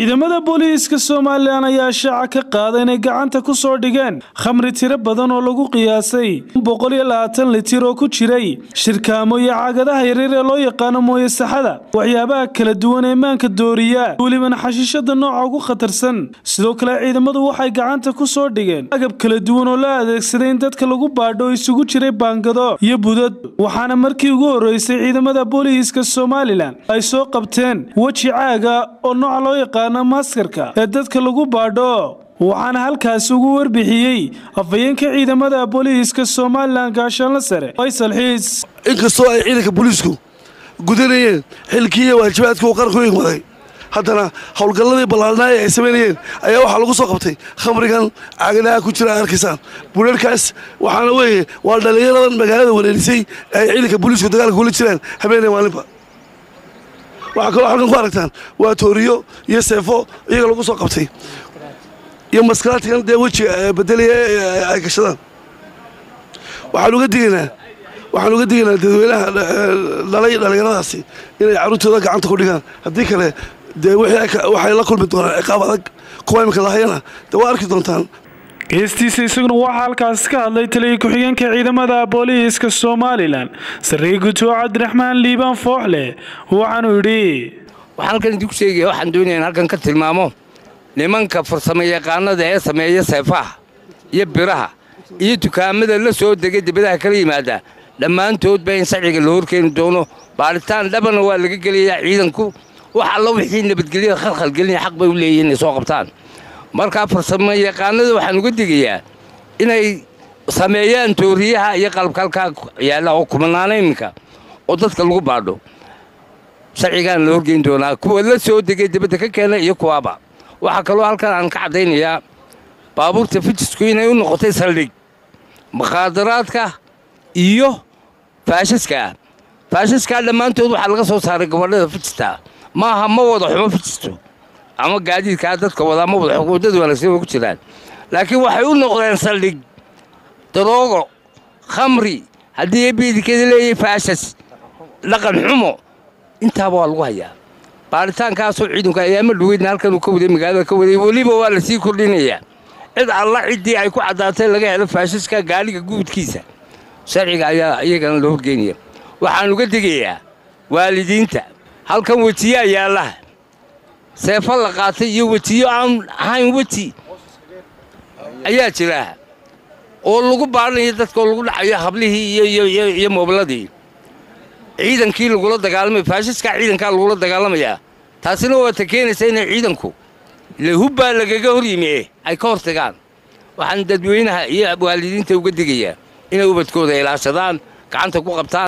ciidamada booliiska somalilan ayaa shaaca ka qaada inay gacanta ku soo dhigeen khamri tiro badan oo lagu qiyaasay boqol iyo labaatan litir oo ku jiray shirkaamo iyo caagadaha yaryar ee loo yaqaano mooye saxada waxyaabaha kala duwan ee maanka dooriya welibana xashiishada nooca ugu khatarsan sidoo kale ciidamadu waxay gacanta ku soo dhigeen agab kala duwan oo la adeegsaday in dadka lagu baadho oo isugu jiray baangado iyo budad waxaana markii ugu horreysay ciidamada booliiska somalilan ay soo qabteen weji caaga oo nooca loo yaqaano maskarka ee dadka lagu baadho waxaana halkaasi ugu warbixiyey afhayeenka ciidamada booliiska somalilan gaashaanla sare faysal xiis inkastoo ay ciidanka booliisku gudanayeen xilkii iyo waajibaadka uu qaranku igmaday haddana howlgalladii ballaarnaaye ay samaynayeen ayaa waxaa lagu soo qabtay khamrigan caagadaha ku jira arkaysaan bureerkaas waxaana weeye waa dhallinyaradan magaalada wareerisay ay ciidanka booliisku dagaalka kula jiraan habeenay maalinba waxaa kaloo halkan ku aragtaan waa tooriyo iyo seefo iyaga lagu soo qabtay iyo maskaraadkan dee wejiga bedelaya ay gashadaan waxaan uga digaynaa waxaan uga digaynaa dadweynaha dhalay dhallinyaradaasi inay carruurtooda gacanta ku dhigaan haddii kale dee waxay la kulmi doonaan ciqaab adag kuwa imika lahayana dee waa arki doontaan geestiisa isaguna waxaa halkaasi ka hadlay taliya ku-xigeenka ciidamada booliiska somalilan sarreeye guddoo cabdiraxmaan liibaan fooxle waxaanuu yidhi waxaan halkan idinku sheegaya waxaan doonaya in halkan ka tilmaamo nimanka farsamo yaqaanada ee sameeya seefaha iyo biraha iyo dukaamada la soo degay dibadaha kala yimaada dhammaantoodba in sharciga la horkeeni doono baaritaan dhabana waa laga gelayaa ciidanku wax alla wixii nabadgelyada khalkhalgelinaya xaq bay u leeyihin inay soo qabtaan markaa farsamo yaqaanada waxaan uga digayaa inay sameeyaan tooriyaha iyo qalabkalkaa yaalla oo kumanaana iminka oo dadka lagu baadho sharcigaana la horgeyn doonaa kuwa la soo degay dibadda ka keena iyo kuwaaba waxaa kaloo halkan aan ka caddaynayaa baabuurta fijisku inay u noqotay saldhig mukhaadaraadka iyo faashiskaa faashiskaa dhammaantood waxaa laga soo saaray gobadhada fijista maaha ma wada xumo fijisto ama gaadiidkaa dadka wadaa ma wada xumo waddada wanaagsan way ku jiraan laakiin waxay u noqdeen saldhig daroogo khamri haddii ebiidikeeda leeyahay faashas dhaqan xumo intaaba waa lagu hayaa baaritaankaasoo ciidanku ayaama dhuweydna halkan uu ka waday magaalada ka waday weliba waa la sii kordhinayaa cid alla ciddii ay ku caddaatay laga helo faashiska gaaliga guudkiisa sharciga ayaa iyagana la horgeynaya waxaan uga digayaa waalidiinta halkan wejiyaa yaallaha seefo la qaatay iyo wejiyo aan ahayn weji ayaa jira oo lagu baadhanayo dadka oo lagu dhacayo hablihii iyo moobladii ciidankii lagula dagaalamaya faashiskaa ciidankaa lagula dagaalamayaa taasina waa ta keenaysa inay ciidanku ile hubbaa lagaga hor yimi eh ay ka hor tagaan waxaan dadweynaha iyo waalidiinta uga digayaa inay ubadkooda ilaashadaan gacanta ku qabtaan